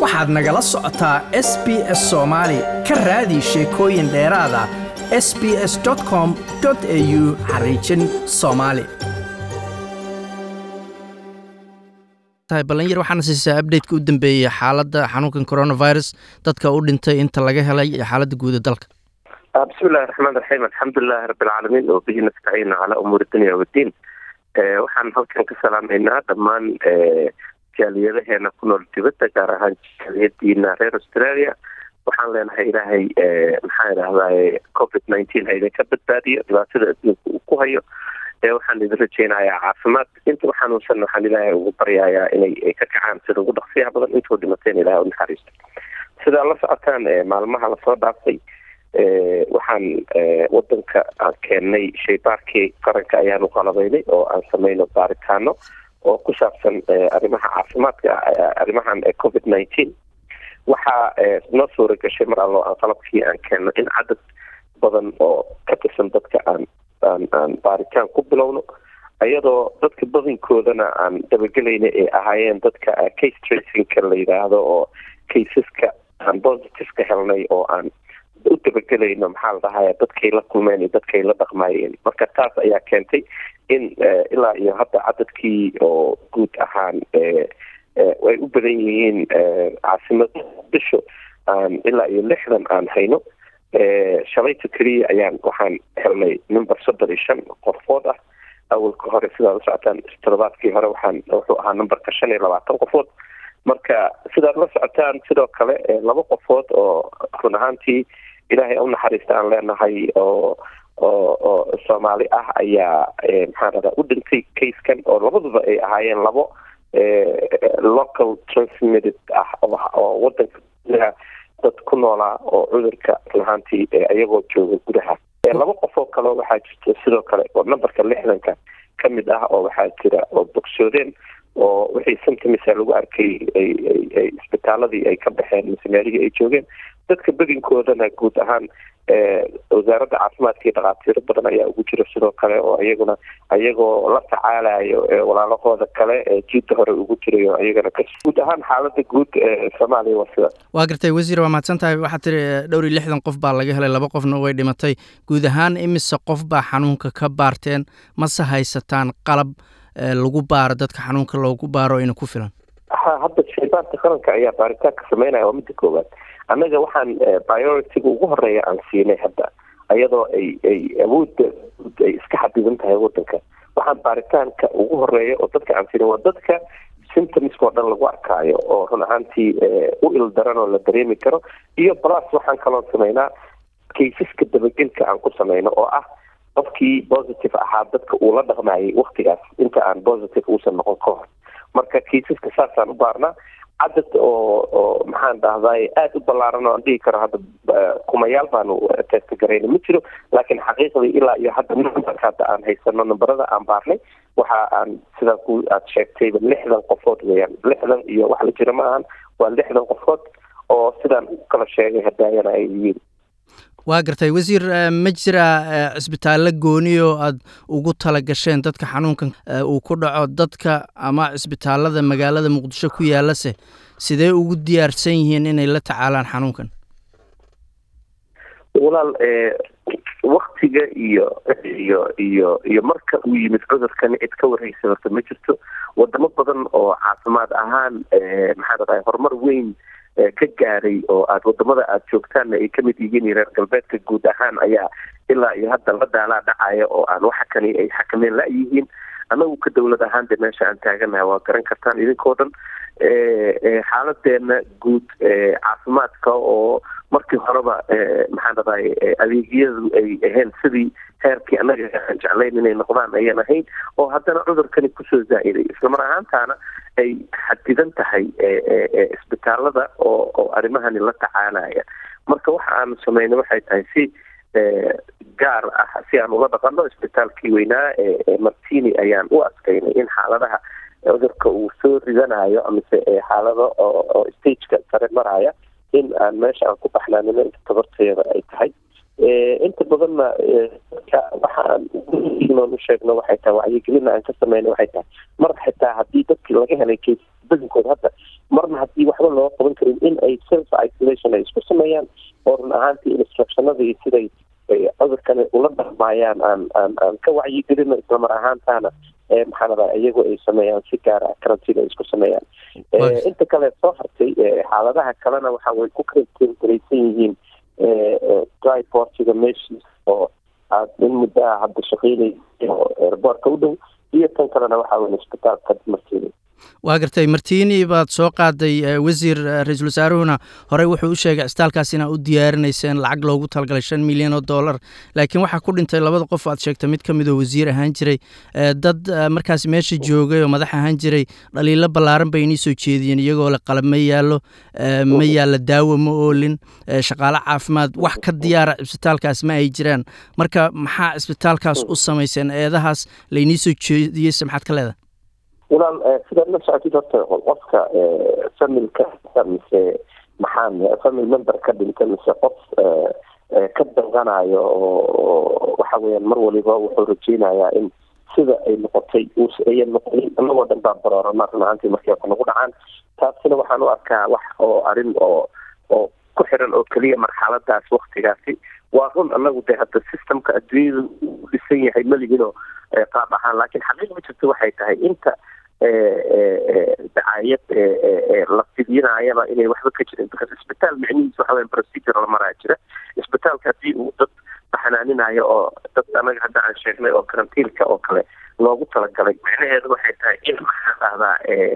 waxaad nagala socotaa s b s soomaali ka raadi sheekooyin dheeraada s b s com au xariijin soomaali balanyar waxaana siisaa updateka u dambeeyey xaaladda xanuunkan coronavirus dadka u dhintay inta laga helay iyo xaaladda guuda dalka bismillahi raxmaan raxiim alxamdulilahi rabbilcaalamiin oo bihi nastaciina calaa umuuri dunya waddiin waxaan halkan ka salaamaynaa dhammaan jaaliyadaheena ku nool dibadda gaar ahaan jaaliyadiina reer australia waxaan leenahay ilaahay maxaa idhahdaye covid nineteen ha idinka badbaadiyo dhibaatada adduunka uu ku hayo waxaan idin rajeynayaa caafimaad intuu xanuunsan waxaan ilaahay ugu baryayaa inay ka kacaan sida ugu dhaqsiyaha badan intuu dhimateen ilahay u naxariisto sidaa la socotaan maalmaha lasoo dhaaftay waxaan wadanka aan keennay shaybaarkii qaranka ayaanu qalabaynay oo aan samayno baaritaano oo ku saabsan arrimaha caafimaadka arrimahan covid nineteen waxaa noo suura gashay mar allo aan qalabkii aan keenno in cadad badan oo ka tirsan dadka aan aan aan baaritaan ku bilowno iyadoo dadka badankoodana aan dabagelayna ay ahaayeen dadka case tracingka la yidhaahdo oo caseska aan positiveka helnay oo aan u dabagelayno maxaa la dhahaya dadkay la kulmeen iyo dadkay la dhaqmaayeen marka taas ayaa keentay in ilaa iyo hadda cadadkii oo guud ahaan ay u badan yihiin caasimada muqdisho aan ilaa iyo lixdan aan hayno shalayta keliya ayaan waxaan helnay number soddon iyo shan qofood ah awalka hore sidaad la socotaan toddobaadkii hore waxaan wuxuu ahaa numberka shan iyo labaatan qofood marka sidaad la socotaan sidoo kale laba qofood oo run ahaantii ilaahay u naxariista aan leenahay oo oo oo soomaali ah ayaa maxaa dhahdaa u dhintay casekan oo labaduba ay ahaayeen labo local transmitted ah oo wadanka gudaha dad ku noolaa oo cudurka run ahaantii iyagoo jooga gudaha laba qof oo kale waxaa jirta sidoo kale oo numberka lixdanka ka mid ah oo waxaa jira oo bogsoodeen oo wixii symptomisa lagu arkay ay ay isbitaaladii ay ka baxeen mise meelihii ay joogeen dadka bedinkoodana guud ahaan wasaaradda caafimaadka iyo dhakhaatiiro badan ayaa ugu jira sidoo kale oo iyaguna iyagoo la tacaalayo walaalahooda kale jiidda hore ugu jirayo iyagana guud ahaan xaalada guud soomaaliya waa sida waa gartay wasiir waa mahadsan tahay waxaa tiri dhowr iyo lixdan qof baa laga helay laba qofna way dhimatay guud ahaan imise qof baa xanuunka ka baarteen mase haysataan qalab lagu baaro dadka xanuunka loogu baaro ina ku filan ha hadda shaybaarka qaranka ayaa baaritaanka sameynaya waa midda koowaad annaga waxaan priority-ga ugu horeeya aan siinay hadda iyadoo ay ay awoodda ay iska xadidan tahay wadanka waxaan baaritaanka ugu horeeya oo dadka aan siinay waa dadka symptomska oo dhan lagu arkaayo oo run ahaantii u ildaran oo la dareemi karo iyo plus waxaan kaloo sameynaa kaysaska dabagelka aan ku sameyno oo ah qofkii positive ahaa dadka uu la dhaqmayay waktigaas inta aan positive uusan noqon ka hor marka kaysaska saasaan u baarnaa cadad oo oo maxaan dhahday aada u ballaaran oo aan dhihi karo hadda kumayaal baanu testa garayna ma jiro laakiin xaqiiqdii ilaa iyo hadda numberka hadda aan haysano numberada aan baarnay waxa aan sidaa ku aad sheegtayba lixdan qofood weeyaan lixdan iyo wax la jira ma ahan waa lixdan qofood oo sidaan u kala sheegay hadaayana ay yihiin waa gartay wasiir ma jira cisbitaallo gooniyo aada ugu tala gasheen dadka xanuunkan uu ku dhaco dadka ama cisbitaallada magaalada muqdisho ku yaalase sidee ugu diyaarsan yihiin inay la tacaalaan xanuunkan walaal waktiga iyo iyo iyo iyo marka uu yimid cudurkani cid ka warhaysa horta ma jirto wadamo badan oo caafimaad ahaan maxaa dhadahay horumar weyn ka gaaray oo aada wadamada aada joogtaanna ay kamid yihiin reer galbeedka guud ahaan ayaa ilaa iyo hadda la daalaa dhacaya oo aan waxa kani ay xakameen la-yihiin anagu ka dawlad ahaan de meesha aan taaganahay waa garan kartaan idinkoo dhan xaaladeena guud caafimaadka oo markii horeba maxaan dhadahay adeegyadu ay ahayn sidii heerkii annaga aan jeclayn inay noqdaan ayaan ahayn oo haddana cudurkani kusoo zaa-iday islamar ahaantaana ay xadidan tahay isbitaalada oo oo arrimahani la tacaalaya marka waxa aanu sameynay waxay tahay si gaar ah si aan ula dhaqano isbitaalkii weynaa ee martini ayaan u adkaynay in xaaladaha cudurka uu soo ridanayo amise xaalado oo stageka sare maraya in aan meesha aan ku baxnaanino inta tabarteeda ay tahay inta badanna dadka waxa aan ugu sheegno waxay tahay wacyigelina aan ka sameyna waxay tahay mar xitaa haddii dadkii laga helay case badankood hadda marna haddii waxba loo qaban karin in ay self isolation ay isku sameeyaan oo run ahaantii instructionadii siday cudurkani ula dhaqmaayaan aan aan aan ka wacyigelino islamar ahaantaana maxaa ladaa iyagu ay sameeyaan si gaar ah karantiin ay isku sameeyaan inta kale soo hartay xaaladaha kalena waxa way ku karantiingaraysan yihiin dryportiga meeshiis oo aad in muddo ah hadda shaqeynaysa oo airboortka u dhow iyo tan kalena waxa weyn isbitaalka martiini waa gartay martiini baad soo qaaday wasiir ra-iisul wasaaruhuna horey wuxuu u sheegay cisbitaalkaas inaa u diyaarinayseen lacag loogu talagalay shan milyan oo dollar laakiin waxaa ku dhintay labada qof aad sheegtay mid ka midoo wasiir ahaan jiray dad markaas meesha joogay oo madax ahaan jiray dhaliilo ballaaran bay inii soo jeediyeen iyagoo le qalab ma yaallo ma yaalla daawo ma oolin shaqaale caafimaad wax ka diyaara cisbitaalkaas ma ay jiraan marka maxaa cisbitaalkaas u samayseen eedahaas laynii soo jeediyeyse maxaad ka leedahay walaal sidaad la socotid horta qofka familka mise maxaan family member ka dhinta mise qof ka danqanayo oo waxa weeyaan mar waliba wuxuu rajeynayaa in sida ay noqotay ayan noqonin anagoo dhan baa baroorana run ahaantii markii wax nagu dhacaan taasina waxaan u arkaa wax oo arrin oo oo ku xiran oo keliya marxaladaas waktigaasi waa run anagu de hadda systemka adduunyada u dhisan yahay malihinoo qaab ahaan laakiin xaqiiq ma jirto waxay tahay inta dacaayad la fidinayaba inay waxba ka jirin because isbitaal micnihiis waxa weya procedure la maraa jira isbitaalka haddii uu dad baxnaaninayo oo dad anaga hadda aan sheegnay oo karantiilka oo kale loogu talagalay micnaheedu waxay tahay in maxaa dhahdaa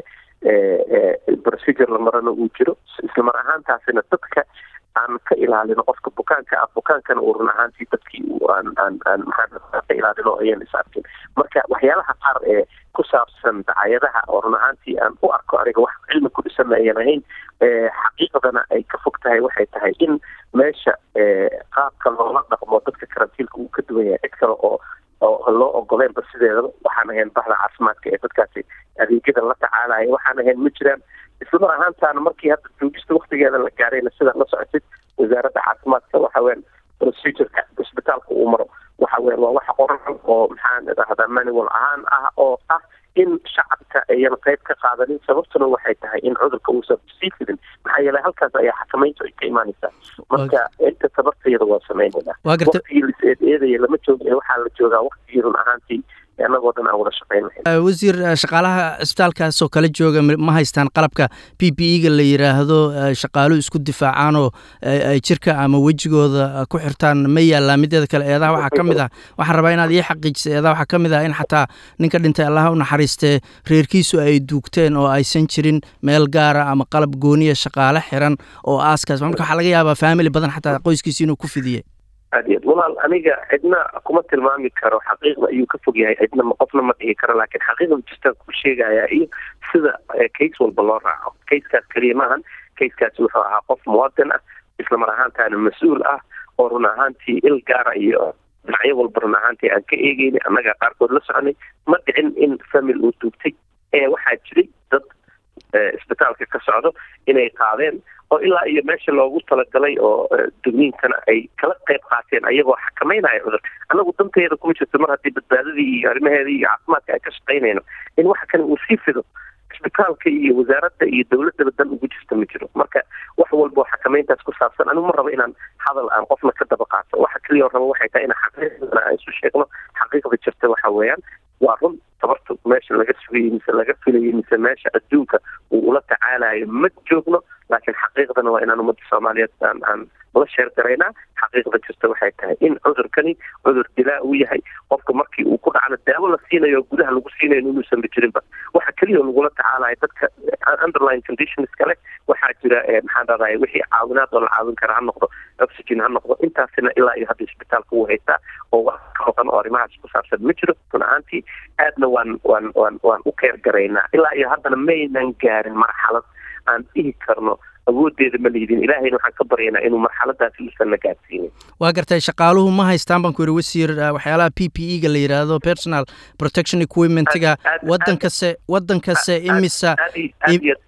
procedure la marana uu jiro islamar ahaantaasina dadka aan ka ilaalino qofka bukaanka ah bukaankana uu run ahaantii dadkii aan aan aan maxaa ka ilaalino ayan is arkin marka waxyaalaha qaar ee ku saabsan dacayadaha oo run ahaantii aan u arko aniga wax cilmi ku dhisan ayan ahayn xaqiiqdana ay ka fog tahay waxay tahay in meesha qaabka loola dhaqmo dadka karantiilka uu ka duwan yahay cid kale oo oo loo ogoleenba sideedaba waxaan ahayn bahda caafimaadka ee dadkaasi adeegyada la tacaalaya waxaan ahayn ma jiraan islamar ahaantaana markii hadda joogista waktigeeda la gaarayna sidaad la socotid wasaaradda caafimaadka waxa weyan procedureka isbitaalka uu maro waxa weyan waa wax qoran oo maxaan idhahdaa manual ahaan ah oo ah in shacabka ayan qayb ka qaadanin sababtuna waxay tahay in cudurka uusan sii fidin maxaa yeelay halkaas ayaa xakamayntu ay ka imaanaysaa marka inta tabartayada waa sameynayna waktigii lis eed eedaya lama jooga waxaa la joogaa waktigii run ahaantii anagoo dhan aan wada shaqeyn wasiir shaqaalaha cisbitaalkaas oo kale jooga ma haystaan qalabka p p e ga la yidhaahdo shaqaaluhu isku difaacaanoo jirka ama wejigooda ku xirtaan ma yaallaa mideeda kale eedaha waxaa ka mid ah waxaan rabaa inaad ii xaqiijisa eedaha waxaa ka mid ah in xataa ninka dhintay allaha u naxariistee reerkiisu ay duugteen oo aysan jirin meel gaara ama qalab gooniya shaqaale xiran oo aaskaas marka waxaa laga yaabaa faamily badan xataa qoyskiisi inuu ku fidiyey aad iyo ad walaal aniga cidna kuma tilmaami karo xaqiiqda ayuu ka fog yahay cidna qofna ma dhihi karo laakiin xaqiiqda jirtaan ku sheegaya iyo sida case walba loo raaco casekaas keliya maahan casekaas wuxuu ahaa qof muwadin ah islamar ahaantaana mas-uul ah oo run ahaantii il gaara iyo dhinacyo walba run ahaantii aan ka eegeyni annaga qaarkood la soconay ma dhicin in famil uu duugtay ee waxaa jiray dad isbitaalka ka socdo inay qaadeen oo ilaa iyo meesha loogu talagalay oo dugniinkana ay kala qayb qaateen ayagoo xakameynaya cudur annagu danteeda kuma jirto mar haddii badbaadadii iyo arrimaheedii iyo caafimaadka ay ka shaqaynayno in waxa kale uu sii fido isbitaalka iyo wasaaradda iyo dowladdaba dan ugu jirta ma jiro marka wax walba oo xakameyntaas ku saabsan anigu ma rabo inaan hadal aan qofna ka daba qaato waxa keliya rabo waxay tahay in xaqiiqdana aan isu sheegno xaqiiqda jirta waxa weeyaan waa run tabarta meesha laga sugayay mise laga filayay mise meesha adduunka uu ula tacaalayo ma joogno laakiin xaqiiqdana waa inaan ummadda soomaaliyeed aan aan la sheer garaynaa xaqiiqda jirta waxay tahay in cudurkani cudur dilaa uu yahay qofka markii uu ku dhacno daawo la siinayo oo gudaha lagu siinayo inuusan ba jirinba waxa keliya lagula tacaalayo dadka underline conditions kale waxaa jira maxaan dhahday wixii caawinaad oo la caawin kara ha noqdo oxygen ha noqdo intaasina ilaa iyo hadda isbitaalka uu haystaa oo wax ka maqan oo arrimahaas ku saabsan ma jiro run ahaantii aadna waan waan waan waan u keer garaynaa ilaa iyo haddana maynan gaarin marxalad aan dhihi karno awoodeeda ma liidin ilaahayna waxaan ka baryaynaa inuu marxaladaasi uusan na gaadsiinin waa gartay shaqaaluhu ma haystaan baan ku yidhi wasiir waxyaalaha p p e ga la yidhaahdo personal protection equipmentga waddan kase waddan kase imisa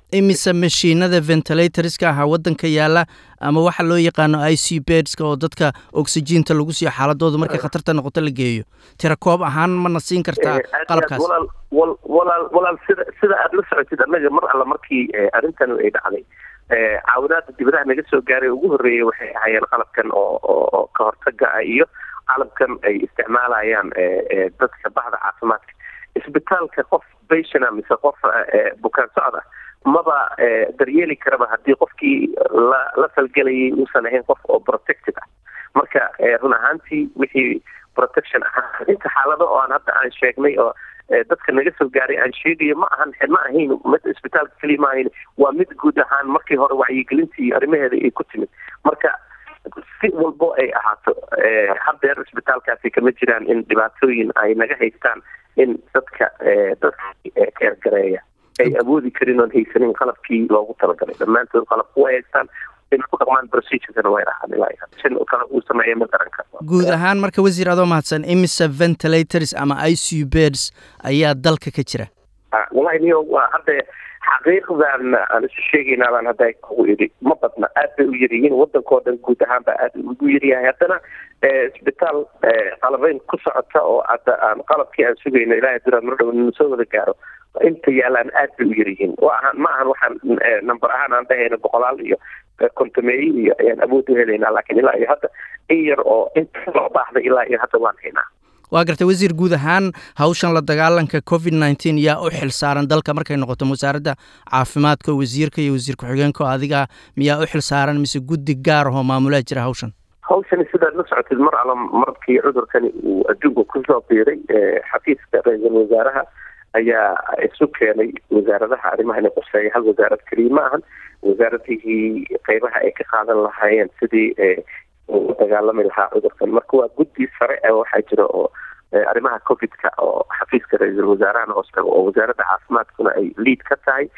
imise mashiinada ventilatorska aha waddanka yaala ama waxa loo yaqaano i c bedska oo dadka oxygiinta lagu siiyo xaaladooda markay khatarta noqoto la geeyo tira koob ahaan mana siin kartaa qalabkaas walaal walaal sida sida aada la socotid annaga mar alla markii arrintan ay dhacday caawinaada dibadaha naga soo gaaray ugu horreeyay waxay ahaayeen qalabkan oo oo ka hortaga ah iyo qalabkan ay isticmaalayaan dadka bahda caafimaadka isbitaalka qof bationa mise qof bukaan socda maba daryeeli karaba haddii qofkii la la falgelayay uusan ahayn qof oo protected ah marka run ahaantii wixii protection ahaa inta xaalado oo aan hadda aan sheegnay oo dadka naga soo gaaray aan sheegayo ma ahan ma ahayn mid isbitaalka keliya ma ahayn waa mid guud ahaan markii hore wacyigelinta iyo arrimaheeda ay ku timid marka si walbo ay ahaato haddeer isbitaalkaasi kama jiraan in dhibaatooyin ay naga haystaan in dadka dadka keergareeya ay awoodi karin oon haysanin qalabkii loogu talagalay dhammaantood qalabku way haystaan in ku dhaqmaan procedurkana way rahaan ilaa sin kale uu sameeya ma garan karto guud ahaan marka wasiir adoo mahadsan imise ventilators ama i c u beds ayaa dalka ka jira wallahi niyo waa hadda xaqiiqdan aan isu sheegaynaa baan hadda kugu idhi ma badna aad bay u yaryihiin wadankao dhan guud ahaan baa aad ugu yaryahay haddana isbitaal qalabeyn ku socota oo hadda aan qalabkii aan sugayno ilahay duraad mar dhow nina soo wada gaaro inta yaalaan aad bay u yaryihiin wa ahaan ma ahan waxaan number ahaan aan dhahayno boqolaal iyo kontameeyo iyo ayaan awood u helaynaa laakiin ilaa iyo hadda in yar oo inta loo baahday ilaa iyo hadda waan haynaa waa gartay wasiir guud ahaan hawshan la dagaalanka covid nneteen yaa u xil saaran dalka markay noqoto wasaaradda caafimaadka wasiirka iyo wasiir ku-xigeenka oo adiga miyaa u xil saaran mise guddi gaar ahoo maamulaa jira hawshan hawshani sidaad la socotid mar alla markii cudurkani uu adduunka kusoo biiray xafiiska ra-iisul wasaaraha ayaa isu keenay wasaaradaha arrimahani qoseeya hal wasaarad keliya ma ahan wasaaradihii qeybaha ay ka qaadan lahaayeen sidii u dagaalami lahaa cudurkan marka waa guddi sare waxaa jira oo arrimaha covidka oo xafiiska ra-iisul wasaarahana hoos tago oo wasaaradda caafimaadkuna ay liad ka tahay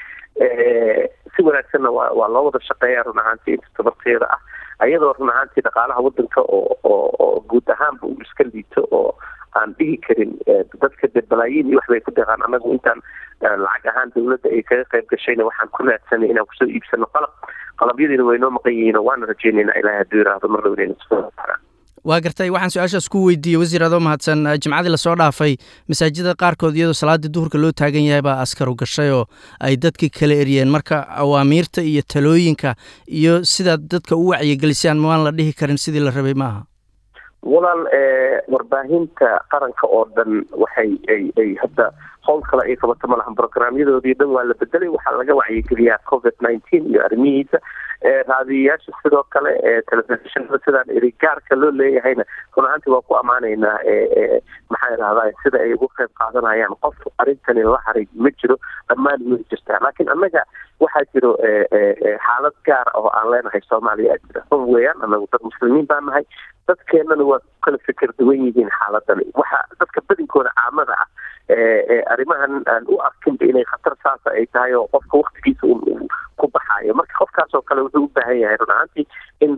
si wanaagsanna waa waa loo wada shaqeeya run ahaantii inta tabarteeda ah ayadoo run ahaantii dhaqaalaha wadanka oo oo oo guud ahaanba uu iska liito oo aan dhihi karin dadka de balaayiin iyo waxbay ku deeqaan anagu intaan lacag ahaan dawladda ay kaga qayb gashayna waxaan ku raadsanay inaan kusoo iibsano qalab qalabyadiina waynoo maqan yihiin oo waana rajeynaynaa ilahay hadduu yiraahdo mar dhow inayna soo saaraan waa gartay waxaan su-aashaas ku weydiiyey wasiir adoo mahadsan jimcadii lasoo dhaafay masaajida qaarkood iyadoo salaadii duhurka loo taagan yahay baa askaru gashay oo ay dadkii kala eriyeen marka awaamiirta iyo talooyinka iyo sidaad dadka u wacyigelisaan maan la dhihi karin sidii la rabay maaha walaal warbaahinta qaranka oo dhan waxay ay ay hadda howl kale ay qabato malahan brograamyadoodii dhan waa la bedelay waxaa laga wacyigeliyaa covid nineteen iyo arrimihiisa raadiyayaasha sidoo kale telefishinada sidaan eri gaarka loo leeyahayna run ahaantii waa ku ammaanaynaa maxaa idhahdaa sida ay ugu qayb qaadanayaan qof arrintani la haray ma jiro dhammaan way jirtaa laakiin annaga waxaa jiro xaalad gaar ah oo aan leenahay soomaaliya aa jira run weeyaan anagu dad muslimiin baa nahay dadkeenana waa kala fikir duwan yihiin xaaladani waxa dadka badinkooda caamada ah arrimahan aan u arkinba inay khatar saasa ay tahay oo qofka waktigiisa ku baxaayo marka qofkaas oo kale wuxuu u baahan yahay run ahaantii in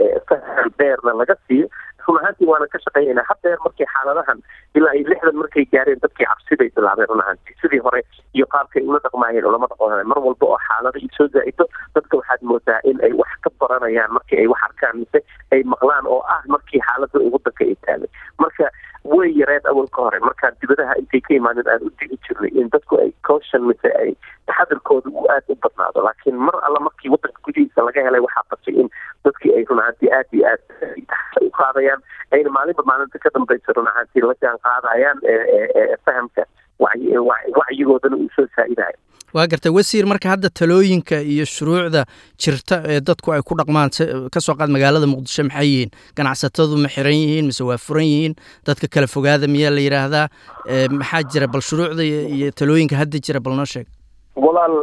faham dheerna laga siiyo run ahaantii waana ka shaqeynayna haddeer markii xaaladahan ilaa iyo lixdan markay gaareen dadkii cabsiday bilaabeen run ahaantii sidii hore iyo qaabkay ula dhaqmaayeen ulama dhaqoonay mar walba oo xaalada i soo zaa-ito dadka waxaad moodaa in ay wax ka baranayaan markii ay wax arkaan mise ay maqlaan oo ah markii xaalada wadanka ay taagay marka way yareed awalka hore markaan dibadaha intay ka imaanin aan u digi jirnay in dadku ay caution mise ay taxadirkooda uu aada u badnaado laakiin mar alla markii wadanka gudihiisa laga helay waxaa batay in dadkii ay run ahaantii aada iyo aad u qaadayaan ayna maalinba maalinta ka dambaysa run ahaantii la jaan qaadayaan fahamka wacyigoodana uu soo saa-idayo waa gartay wasiir marka hadda talooyinka iyo shuruucda jirta ee dadku ay ku dhaqmaan kasoo qaad magaalada muqdisho maxay yihiin ganacsatadu ma xiran yihiin mise waa furan yihiin dadka kala fogaada miyaa la yidhaahdaa maxaa jira bal shuruucda iyo talooyinka hadda jira bal noo sheeg walaal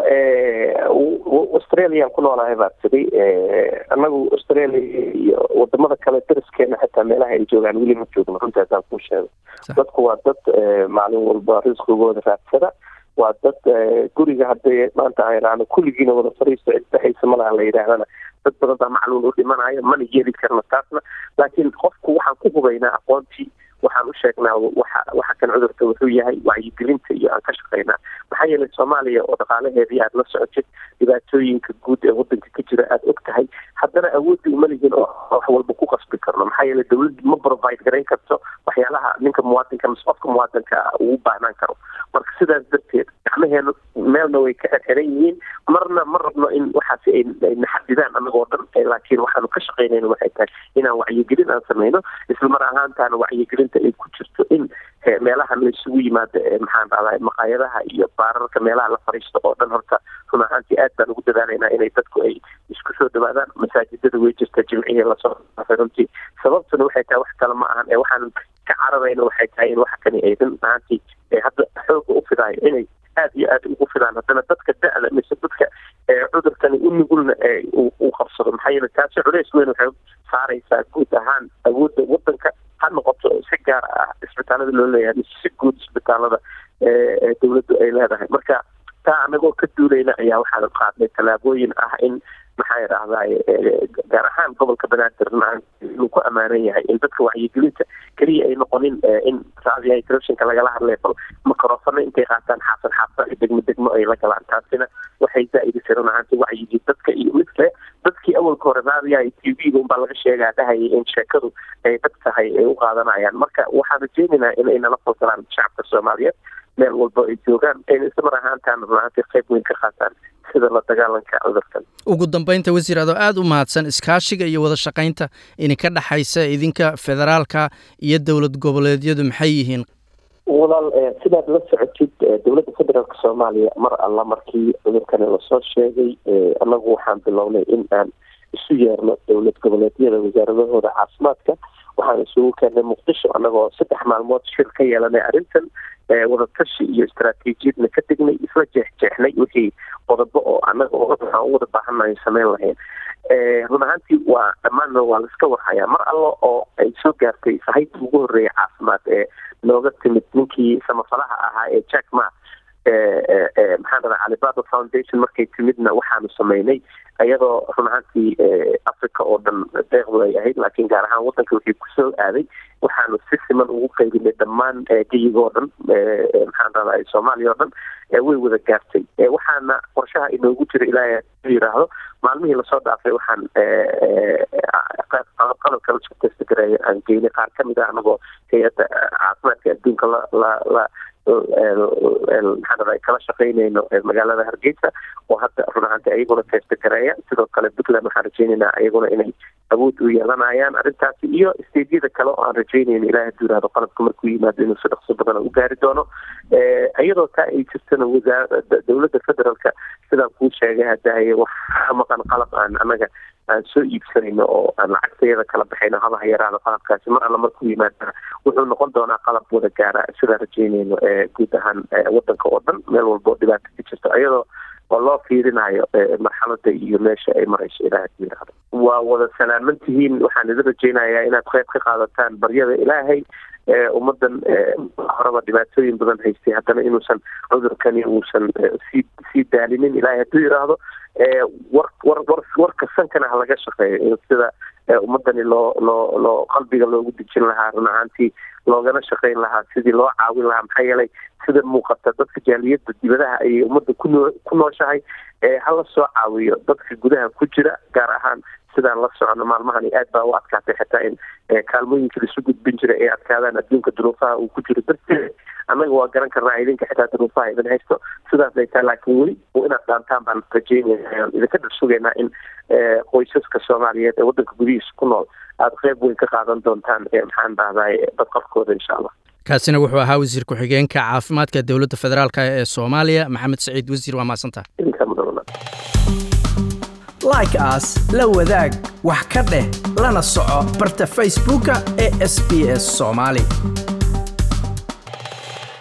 australiaan ku noolahay baa tiday annagu australia iyo wadamada kale dariskeena xitaa meelaha ay joogaan weli ma joogno runtaasaan kuu sheego dadku waa dad maalin walba risqigooda raadsada waa dad guriga hadday maanta ayraano kulligiina wada fariisto cidbaxaysa malaha la yidhaahdana dad badan baa macluul u dhimanayo mana yeeli karna taasna laakiin qofku waxaan ku hubaynaa aqoontii waxaan u sheegnaa waxa waxa kan cudurka wuxuu yahay wacyigelinta iyo aan ka shaqaynaa maxaa yeelay soomaaliya oo dhaqaalaheedii aad la socotid dhibaatooyinka guud ee wadanka ka jira aada og tahay haddana awoodda uma lihin oo wax walba ku qasbi karno maxaa yeelay dawladda ma provide garayn karto waxyaalaha ninka muwaadinka mise qofka muwaadinka ugu baahnaan karo marka sidaas darteed gacmaheena meelna way ka xirxiran yihiin marna ma rabno in waxaasi ay naxadidaan anagoo dhan laakiin waxaanu ka shaqaynayna waxay tahay inaan wacyigelin aan sameyno isla mar ahaantaana wacyigelinta ay ku jirto in meelaha la isugu yimaado maxaan dhahdaa maqaayadaha iyo baararka meelaha la fariisto oo dhan horta run ahaantii aad baan ugu dadaalaynaa inay dadku ay isku soo dhawaadaan masaajidada way jirta jimcihii lasoo dhaafay runtii sababtuna waxay tahay wax kale ma ahan ee waxaan ka cararayna waxay tahay in wax kani ay run ahaantii hadda xooga u fidaayo inay aad iyo aad ugu fidaan haddana dadka da-da mise dadka cudurkani u nugulna uu qabsado maxaa yeele taasi culeys weyn waxay saaraysaa guud ahaan awoodda wadanka ha noqoto si gaar ah isbitaalada loo leeyahay mise si guud isbitaalada dawladdu ay leedahay marka taa anagoo ka duulayna ayaa waxaan qaadnay tallaabooyin ah in maxaa idhahdaay gaar ahaan gobolka banaadir inuu ku amaanan yahay in dadka wacyigelinta keliya ay noqonin in raadiyaha telefishinka lagala hadlay bal makarofano intay qaataan xaafad xaafad iyo degmo degmo ay la galaan taasina waxay zaa-idisay run ahaanti wacyigii dadka iyo midle dadkii awalka hore raadiyaha iyo t v-ga unbaa laga sheegaa dhahayay in sheekadu ay dad tahay ay u qaadanayaan marka waxaan rajeynaynaa inay nala falgalaan shacabka soomaaliyeed meel walba ay joogaan ayna isla mar ahaantaana run ahaantii qayb weyn ka qaataan sida la dagaalanka cudurkan ugu dambeynta wasiir adoo aada u mahadsan iskaashiga iyo wada shaqaynta idinka dhexaysa idinka federaalka iyo dowlad goboleedyadu maxay yihiin walaal sidaad la socotid dowladda federaalka soomaaliya mar alla markii cudurkani lasoo sheegay annagu waxaan bilownay in aan isu yeerno dowlad goboleedyada wasaaradahooda caafimaadka waxaan isugu keennay muqdisho annagoo saddex maalmood shir ka yeelanay arrintan wadatashi iyo istaraatiijiyadna ka degnay isla jeexjeexnay wixii qodobo oo annaga waxaan u wada baahannahay sameyn lahayn run ahaantii waa dhammaanna waa laiska warhayaa mar allo oo ay soo gaartay sahayta ugu horreeya caafimaad ee nooga timid ninkii samafalaha ahaa ee jack ma maxaan dhadaa calibaba foundation markay timidna waxaanu sameynay iyadoo run ahaantii africa oo dhan deeqdu ay ahayd laakiin gaar ahaan wadanka wixii kusoo aaday waxaanu si siman ugu qaybinay dhammaan geyiga oo dhan maxaan dhadaa soomaaliya oo dhan way wada gaartay waxaana qorshaha inoogu jira ilaaha yiraahdo maalmihii lasoo dhaafay waxaan qalabka lasku testagareeyo aan geynay qaar kamid ah anagoo hay-adda caafimaadka adduunka la la la maxaan dhadaa kala shaqeynayno magaalada hargeysa oo hadda run ahaanti ayaguna testagareeya sidoo kale puntland waxaan rajeynaynaa ayaguna inay awood u yeelanayaan arrintaasi iyo stediyada kale oo aan rajeynayno ilaah haduu yihahdo qalabka markuu yimaado inuu si dhaqso badan u gaari doono iyadoo taa ay jirtana wasaar dowladda federaalka sidaan kuu sheegay hadahaye waxaa maqan qalab aan anaga aan soo iibsanayno oo aan lacagtayada kala baxayno habaha yaraada qalabkaasi mar alla markuu yimaadana wuxuu noqon doonaa qalab wada gaara sidaan rajeynayno guud ahaan wadanka oo dhan meel walba oo dhibaata ka jirto iyadoo oo loo fiirinayo marxalada iyo meesha ay marayso ilaah haduu yihahdo waa wada salaaman tihiin waxaan idin rajeynayaa inaad qayb ka qaadataan baryada ilaahay ummadan horeba dhibaatooyin badan haystay haddana inuusan cudurkani uusan sii sii daalinin ilahay hadduu yidhaahdo war war war warka sankana ha laga shaqeeyo in sida ummadani loo loo loo qalbiga loogu dejin lahaa run ahaantii loogana shaqeyn lahaa sidii loo caawin lahaa maxaa yeelay sida muuqata dadka jaaliyada dibadaha ayay ummadda kunoo ku nooshahay hala soo caawiyo dadka gudaha ku jira gaar ahaan sidaan la socono maalmahani aad baa u adkaatay xitaa in kaalmooyinka laisu gudbin jira ay adkaadaan adduunka duruufaha uu ku jiro darteed annaga waa garan karnaa idinka xitaa duruufaha idin haysto sidaas ay tahay laakiin weli inaad dhaantaan baan rajeynaya idinka dhar sugaynaa in qoysaska soomaaliyeed ee waddanka gudihiisa ku nool aada qeyb weyn ka qaadan doontaan maxaan dhahday badqabkooda insha allah kaasina wuxuu ahaa wasiir ku-xigeenka caafimaadka dowladda federaalk ee soomaaliya maxamed saciid wasiir waa mahadsantaha like as la wadaag wax ka dheh lana soco barta facebooka ee sb s soomaali